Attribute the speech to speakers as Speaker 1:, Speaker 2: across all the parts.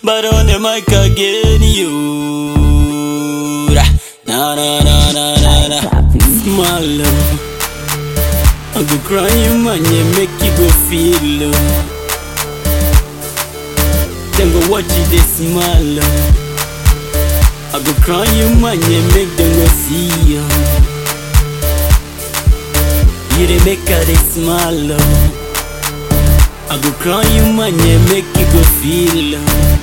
Speaker 1: but on the mic again, you. Na na na na na na. Small love. I go cry you man, you make you go feel love. Then go watch you this small love. I go cry you man, you make them go see you. You dey make her dey smile love. I go cry you man, you make you go feel love.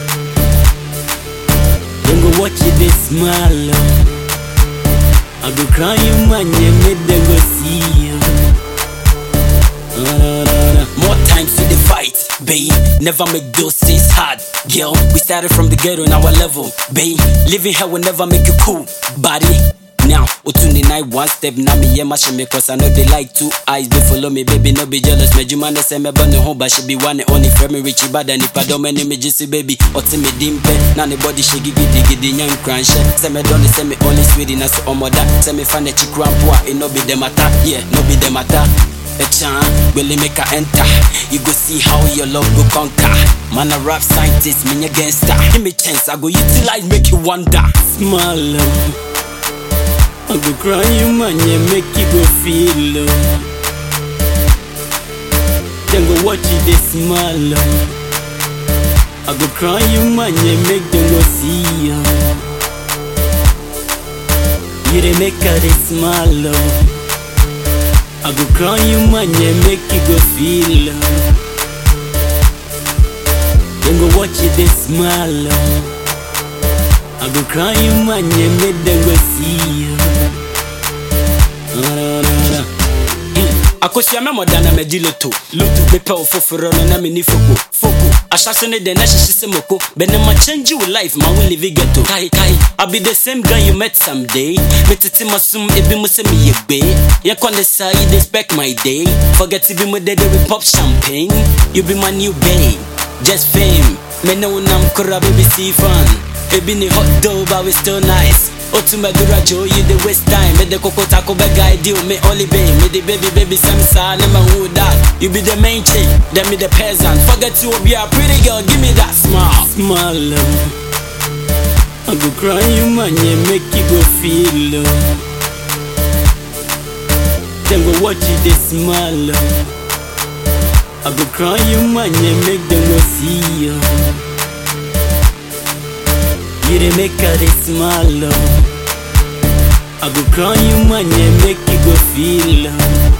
Speaker 1: Then go watch you dey smile love. I go cry you man, you make them go see you. More times to the fight, babe. Never make those things hard, girl. We started from the ghetto, now our level, babe. Living hell will never make you cool, body. Now, Otuni night one step now me yeah mash me cause I know they like two eyes they follow me baby no be jealous me juma na say me burn the home but she be one and only friend me richie bad and if I don't me me just baby oti me dimpe now the body she gigi gigi nyam crunch say me don't say me only sweetie na so omoda say me find a chick rampo it no be them matter yeah no be them matter a chan really make her enter. You go see how your love go conquer. Man, a rap scientist, me a gangster. Give me chance, I go utilize, make you wonder. Small love. I go cry you man, yeah, make you go feel love. Then go watch you this small love. I go cry you man, yeah, make them go see you. You dey make her this small love. I go cry you man, yeah, make you go feel love. Then go watch you this smile love. I go cry you man, yeah, make them go see you. Na, na, na, na. akosua mɛ mɔda na mɛgye loto loto mepɛ wo foforɔ no na menni foko foko ahyase ne dɛn na hyehye sɛ moko bɛnɛ ma change wo life ma wo live ghetto kai kai I be the same guy you met someday metete masom ebi mu sɛ meyɛ gbee yɛkɔ ne saa you dey spec my day forget bi mu dede we pop champagne you be my new babe just fame me ne wo nam kora baby see fun ebi ne hot dough but we still nice Otumedura Joe, you the waste time. Me the coco taco bag ideal, me only babe. Me the baby baby samsa, never who that. You be the main chick, then me the peasant. Forget you be a pretty girl, give me that smile. Smile, love. I go cry you man, yeah, make you go feel love. Then go watch you this smile, love. I go cry you man, yeah, make them go see you. You dey make her dey smile love. I go cry you man, yeah, make you go feel love.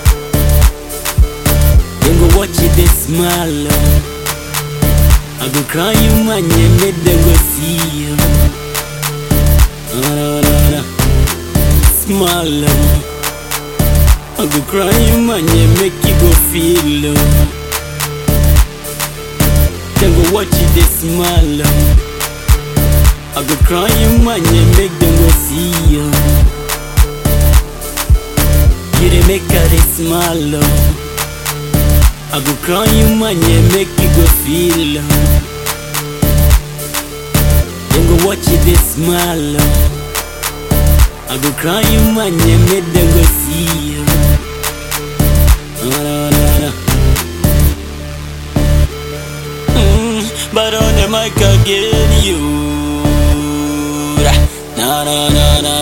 Speaker 1: Then go watch you dey smile love. I go cry you man, yeah, make them go see you. Na, na, na, na. Smile love. I go cry you man, yeah, make you go feel love. Then go watch you dey smile love. I go cry you man, yeah, make them go see you. You dey make her dey smile love. I go cry you man, yeah, make you go feel love. Then go watch you dey smile love. I go cry you man, yeah, make them go see you. Na, na, na, na. Mm, but on the mic again, you. Na na na na